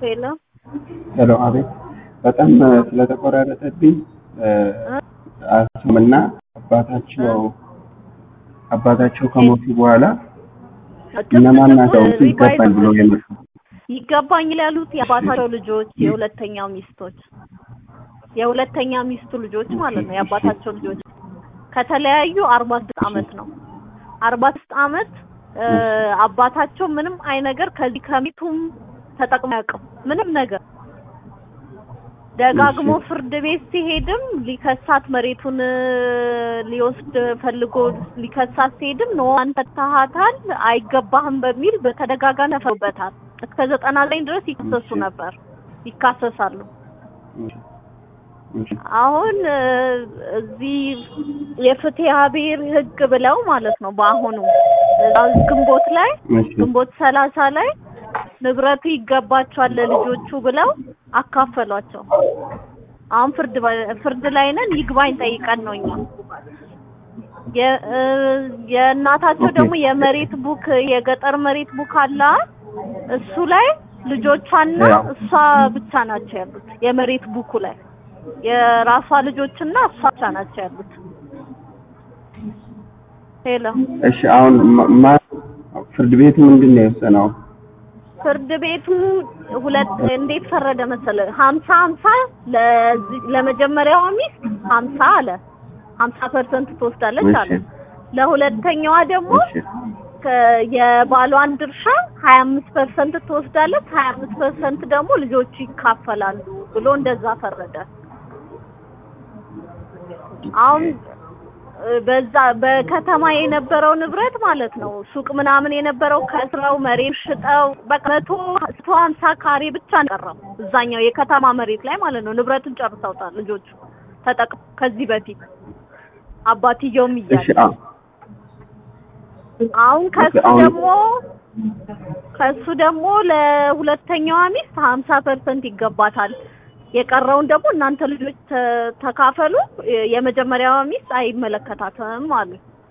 ሄሎ ሄሎ፣ አቤት። በጣም ስለተቆራረጠብኝ አስምና አባታቸው አባታቸው ከሞቱ በኋላ እነማን ናቸው ይገባል ብሎ የመጡ ይገባኛል ያሉት የአባታቸው ልጆች የሁለተኛው ሚስቶች የሁለተኛ ሚስቱ ልጆች ማለት ነው። የአባታቸው ልጆች ከተለያዩ አርባ ስድስት አመት ነው። አርባ ስድስት አመት አባታቸው ምንም አይ ነገር ከዚህ ከሚቱም ተጠቅሞ አያውቅም ምንም ነገር ደጋግሞ ፍርድ ቤት ሲሄድም ሊከሳት መሬቱን ሊወስድ ፈልጎ ሊከሳት ሲሄድም ኖ አንተ ተሃታል አይገባህም በሚል በተደጋጋሚ ተፈርዶበታል። እስከ ዘጠና ዘጠኝ ድረስ ይከሰሱ ነበር ይካሰሳሉ። አሁን እዚህ የፍትሐ ብሔር ህግ ብለው ማለት ነው በአሁኑ ግንቦት ላይ ግንቦት ሰላሳ ላይ ንብረቱ ይገባቸዋል ለልጆቹ ብለው አካፈሏቸው። አሁን ፍርድ ፍርድ ላይ ነን። ይግባኝ ጠይቀን ነው እኛ የእናታቸው ደግሞ የመሬት ቡክ የገጠር መሬት ቡክ አለ። እሱ ላይ ልጆቿና እሷ ብቻ ናቸው ያሉት። የመሬት ቡኩ ላይ የራሷ ልጆችና እሷ ብቻ ናቸው ያሉት። ሄሎ እሺ፣ አሁን ፍርድ ቤቱ ምንድን ነው የወሰነው? ፍርድ ቤቱ ሁለት እንዴት ፈረደ መሰለ? ሀምሳ ሀምሳ ለመጀመሪያዋ ሚስት ሀምሳ አለ ሀምሳ ፐርሰንት ትወስዳለች አለ። ለሁለተኛዋ ደግሞ የባሏን ድርሻ ሀያ አምስት ፐርሰንት ትወስዳለች፣ ሀያ አምስት ፐርሰንት ደግሞ ልጆቹ ይካፈላሉ ብሎ እንደዛ ፈረደ። አሁን በዛ በከተማ የነበረው ንብረት ማለት ነው ሱቅ ምናምን የነበረው ከስራው መሬት ሽጠው በቃ መቶ መቶ ሀምሳ ካሬ ብቻ ቀረው እዛኛው የከተማ መሬት ላይ ማለት ነው። ንብረቱን ጨርሰውታል ልጆቹ ተጠቅ ከዚህ በፊት አባትየውም እያለ አሁን ከሱ ደግሞ ከሱ ደግሞ ለሁለተኛዋ ሚስት ሀምሳ ፐርሰንት ይገባታል። የቀረውን ደግሞ እናንተ ልጆች ተካፈሉ። የመጀመሪያዋ ሚስት አይመለከታትም አሉ።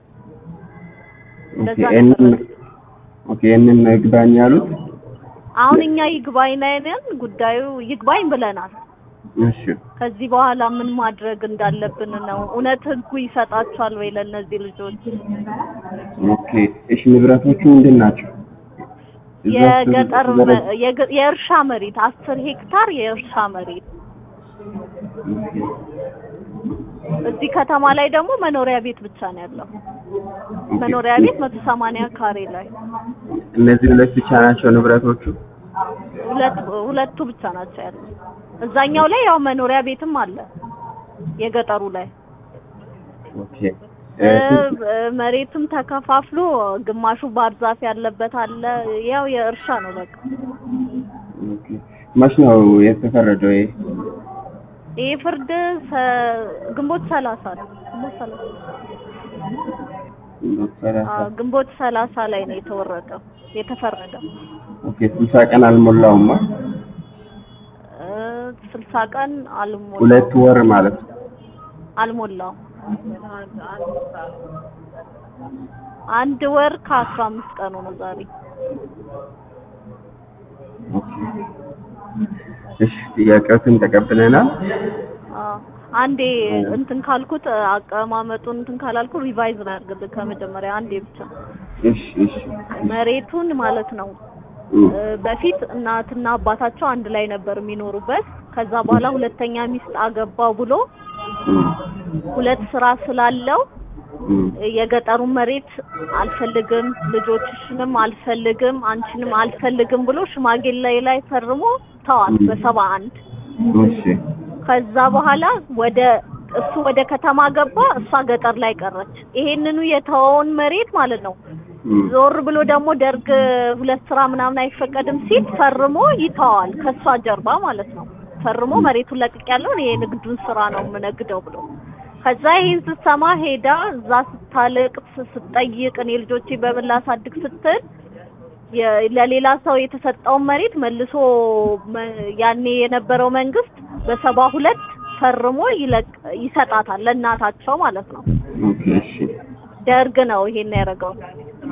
ኦኬ ይህንን ይግባኝ ያሉት አሁን እኛ ይግባኝ ላይ ነን። ጉዳዩ ይግባኝ ብለናል። እሺ ከዚህ በኋላ ምን ማድረግ እንዳለብን ነው። እውነት ህጉ ይሰጣቸዋል ወይ ለእነዚህ ልጆች? ኦኬ እሺ፣ ንብረቶቹ ምንድን ናቸው? የገጠር የእርሻ መሬት አስር ሄክታር የእርሻ መሬት እዚህ ከተማ ላይ ደግሞ መኖሪያ ቤት ብቻ ነው ያለው። መኖሪያ ቤት መቶ ሰማንያ ካሬ ላይ እነዚህ ሁለት ብቻ ናቸው ንብረቶቹ። ሁለት ሁለቱ ብቻ ናቸው ያሉት። እዛኛው ላይ ያው መኖሪያ ቤትም አለ የገጠሩ ላይ ኦኬ መሬትም ተከፋፍሎ ግማሹ ባህር ዛፍ ያለበት አለ። ያው የእርሻ ነው በቃ። ኦኬ መች ነው የተፈረደው? ይሄ ይህ ፍርድ ግንቦት ሰላሳ ነው። ግንቦት ሰላሳ ግንቦት ሰላሳ ላይ ነው የተወረደው የተፈረደው። ኦኬ ስልሳ ቀን አልሞላውማ። ስልሳ ቀን አልሞላው። ሁለት ወር ማለት ነው። አልሞላው አንድ ወር ከአስራ አምስት ቀኑ ነው ዛሬ። እሺ ጥያቄዎችን ተቀብለናል። አንዴ እንትን ካልኩት አቀማመጡን እንትን ካላልኩ ሪቫይዝ ላድርግልህ ከመጀመሪያ አንዴ ብቻ። እሺ እሺ መሬቱን ማለት ነው በፊት እናትና አባታቸው አንድ ላይ ነበር የሚኖሩበት። ከዛ በኋላ ሁለተኛ ሚስት አገባው ብሎ ሁለት ስራ ስላለው የገጠሩን መሬት አልፈልግም፣ ልጆችሽንም አልፈልግም፣ አንቺንም አልፈልግም ብሎ ሽማግሌ ላይ ፈርሞ ተዋት በሰባ አንድ እሺ ከዛ በኋላ ወደ እሱ ወደ ከተማ ገባ፣ እሷ ገጠር ላይ ቀረች። ይሄንኑ የተወውን መሬት ማለት ነው ዞር ብሎ ደግሞ ደርግ ሁለት ስራ ምናምን አይፈቀድም ሲል ፈርሞ ይተዋል ከሷ ጀርባ ማለት ነው። ፈርሞ መሬቱን ለቅቅ ያለውን ይሄ ንግዱን ስራ ነው የምነግደው ብሎ ከዛ ይህን ስትሰማ ሄዳ እዛ ስታለቅስ ስትጠይቅ እኔ ልጆቼ በምን ላሳድግ ስትል ለሌላ ሰው የተሰጠውን መሬት መልሶ ያኔ የነበረው መንግስት በሰባ ሁለት ፈርሞ ይለቅ ይሰጣታል ለእናታቸው ማለት ነው። ኦኬ እሺ ደርግ ነው ይሄን ያደረገው።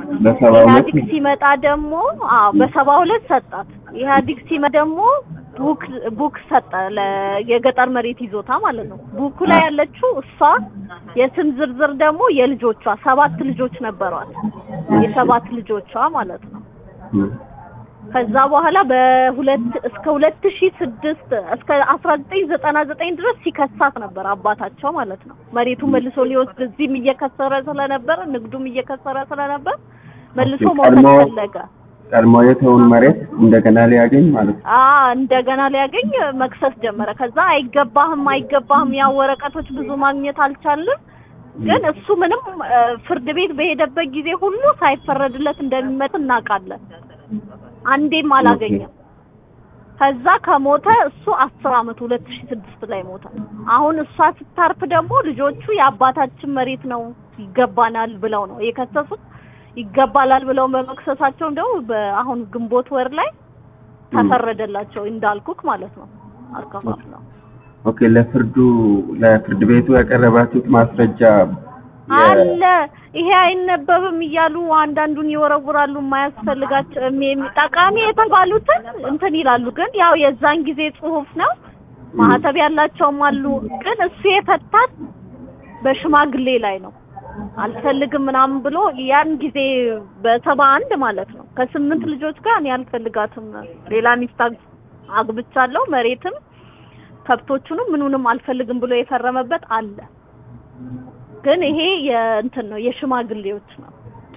በሰባ ሁለት ኢህአዲግ ሲመጣ ደግሞ አዎ በሰባ ሁለት ሰጣት። ኢህአዲግ ሲመጣ ደግሞ ቡክ ቡክ ሰጠ ለ- የገጠር መሬት ይዞታ ማለት ነው። ቡኩ ላይ ያለችው እሷ የስም ዝርዝር ደግሞ የልጆቿ ሰባት ልጆች ነበሯት። የሰባት ልጆቿ ማለት ነው። እም፣ ከዛ በኋላ በሁለት እስከ ሁለት ሺህ ስድስት እስከ አስራ ዘጠኝ ዘጠና ዘጠኝ ድረስ ሲከሳት ነበር አባታቸው ማለት ነው። መሬቱን መልሶ ሊወስድ እዚህም እየከሰረ ስለነበር ንግዱም እየከሰረ ስለነበር መልሶ ኦኬ፣ መውሰድ ቀድሞ- ፈለገ። ቀድሞ የተውን መሬት እንደገና ሊያገኝ ማለት ነው። አ እንደገና ሊያገኝ መክሰስ ጀመረ። ከዛ አይገባህም አይገባህም ያ ወረቀቶች ብዙ ማግኘት አልቻልም። ግን እሱ ምንም እ፣ ፍርድ ቤት በሄደበት ጊዜ ሁሉ ሳይፈረድለት እንደሚመት እናውቃለን። አንዴም አላገኘም። ከዛ ከሞተ እሱ አስር አመት ሁለት ሺህ ስድስት ላይ ሞተ። አሁን እሷ ስታርፍ ደግሞ ልጆቹ የአባታችን መሬት ነው ይገባናል ብለው ነው የከሰሱት። ይገባላል ብለው በመክሰሳቸው ደግሞ በአሁን ግንቦት ወር ላይ ተፈረደላቸው እንዳልኩክ ማለት ነው። አከፋፍለው ኦኬ፣ ለፍርዱ ለፍርድ ቤቱ ያቀረባችሁት ማስረጃ የ- አለ ይሄ አይነበብም እያሉ አንዳንዱን ይወረውራሉ። የማያስፈልጋቸው የሚ- ጠቃሚ የተባሉትን እንትን ይላሉ። ግን ያው የዛን ጊዜ ጽሁፍ ነው። ማህተብ ያላቸውም አሉ። ግን እሱ የፈታት በሽማግሌ ላይ ነው። አልፈልግም ምናምን ብሎ ያን ጊዜ በሰባ አንድ ማለት ነው ከስምንት ልጆች ጋር እኔ አልፈልጋትም ሌላ ሚስት አግ- አግብቻለሁ መሬትም ከብቶቹንም ምኑንም አልፈልግም ብሎ የፈረመበት አለ። ግን ይሄ የእንትን ነው የሽማግሌዎች ነው።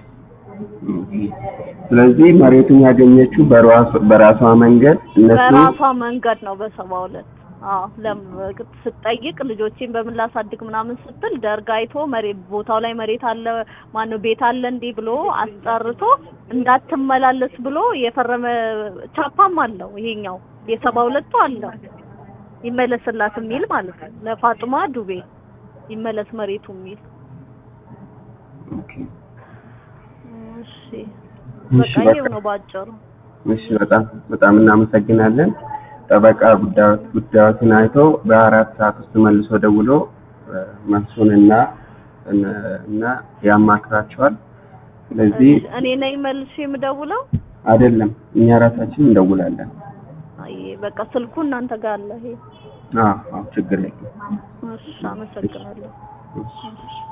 ስለዚህ መሬቱን ያገኘችው በራሷ በራሷ መንገድ እነሱ በራሷ መንገድ ነው በሰባ ሁለት አዎ ለም ስትጠይቅ ልጆቼን በምን ላሳድግ ምናምን ስትል ደርግ አይቶ መሬት ቦታው ላይ መሬት አለ ማነው ቤት አለ እንዲህ ብሎ አስጠርቶ እንዳትመላለስ ብሎ የፈረመ ቻፓም አለው ይሄኛው የሰባ ሁለቱ አለው ይመለስላት የሚል ማለት ነው ለፋጡማ ዱቤ ይመለስ መሬቱ የሚል ኦኬ፣ እሺ እሺ፣ በቃ ይሄው በቃ ነው ባጭሩ እሺ፣ በጣም በጣም እናመሰግናለን። ጠበቃ ጉዳዮት ጉዳዮትን አይቶ በአራት ሰዓት ውስጥ መልሶ ደውሎ እ፣ መልሱንና እና ያማክራቸዋል። ስለዚህ እሺ፣ እኔ ነኝ መልሼ የምደውለው አይደለም እኛ ራሳችን እንደውላለን። አይ በቃ ስልኩ እናንተ ጋር አለ ይሄ አዎ አዎ፣ ችግር የለም። እሺ አመሰግናለሁ እሺ።